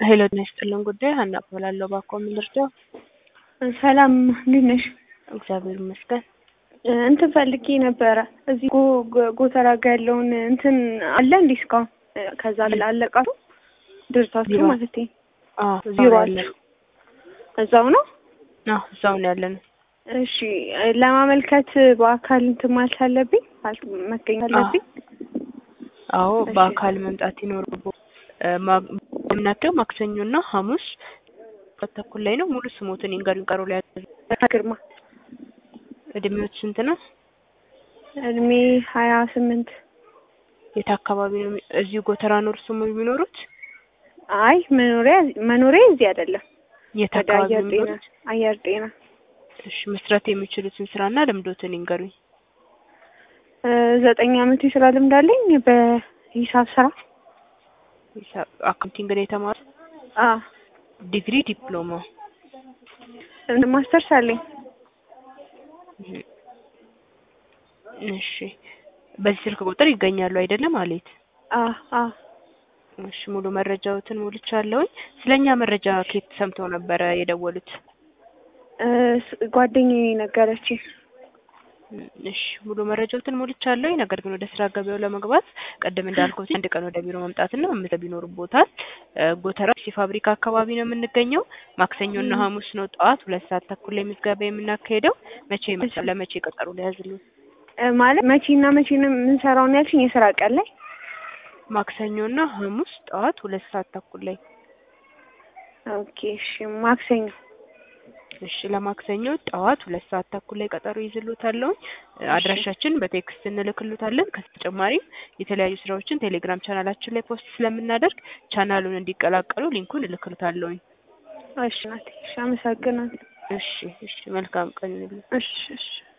ሄሎ ጤና ይስጥልን ጉዳይ ሀና እባላለሁ። እባክዎ ምን ልርዳው? ሰላም እንዴት ነሽ? እግዚአብሔር ይመስገን። እ እንትን ፈልጌ ነበረ እዚህ ጎ- ጎ- ጎተራ ጋ ያለውን እንትን አለ እንዴ እስካሁን እ ከዛ ላለቃችሁ ድርሳችሁ ቢሮ። ማለት አዎ እዛው ነው ቢሮአችሁ ያለነው። እዛው ነው? አዎ እዛው ነው ያለነው። እሺ እ ለማመልከት በአካል እንትን ማለት አለብኝ ማለት መገኘት አለብኝ? አዎ እሺ። በአካል መምጣት ይኖርቦ የምናደው ማክሰኞና ሐሙስ ሁለት ተኩል ላይ ነው። ሙሉ ስሞትን ይንገሩኝ። ቀሩ ላይ ግርማ እድሜዎች ስንት ነው? እድሜ ሀያ ስምንት የት አካባቢ ነው? የሚ- እዚሁ ጎተራ ነው እርስዎ የሚኖሩት? አይ መኖሪያ መኖሪያ እዚህ አይደለም የት ወደ አካባቢ አየር ነው ጤና የሚኖሩት? አየር ጤና እሺ መስራት የሚችሉትን ስራና ልምዶትን ይንገሩኝ። እ ዘጠኝ አመት የስራ ልምድ አለኝ በሂሳብ ስራ ሂሳብ አካውንቲንግ ነው የተማሩት? አ ዲግሪ ዲፕሎማ? ማስተርስ አለኝ እህ። እሺ በዚህ ስልክ ቁጥር ይገኛሉ አይደለም ማለት? አ አ እሺ ሙሉ መረጃዎትን ሞልቻለሁኝ። ስለኛ መረጃ ከየት ሰምተው ነበረ የደወሉት? እ ስ- ጓደኛዬ ነገረችኝ እም፣ እሺ ሙሉ መረጃዎትን ሞልቻለሁኝ። ነገር ግን ወደ ስራ ገበያው ለመግባት ቅድም እንዳልኩት አንድ ቀን ወደ ቢሮ መምጣትና መመዝገብ ይኖርቦታል። እ ጎተራ ሲ ፋብሪካ አካባቢ ነው የምንገኘው። ማክሰኞና እም። ሐሙስ ነው ጠዋት ሁለት ሰዓት ተኩል ላይ ምዝገባ የምናካሄደው። መቼ ይመጣል? ለመቼ ቀጠሮ ሊያዝልኝ? እ ማለት መቼና መቼ ነው የምንሰራው ነው ያልሽኝ? የስራ ቀን ላይ ማክሰኞና ሐሙስ ጠዋት ሁለት ሰዓት ተኩል ላይ። ኦኬ እሺ ማክሰኞ እሺ ለማክሰኞ ጠዋት ሁለት ሰዓት ተኩል ላይ ቀጠሮ ይዝሉታለሁ። አድራሻችን በቴክስት እንልክሉታለን። ከተጨማሪም የተለያዩ ስራዎችን ቴሌግራም ቻናላችን ላይ ፖስት ስለምናደርግ ቻናሉን እንዲቀላቀሉ ሊንኩን እልክሉታለሁኝ። እሺ ናት እሺ አመሰግናለሁ እሺ እሺ መልካም ቀን ይሁንልህ። እሺ እሺ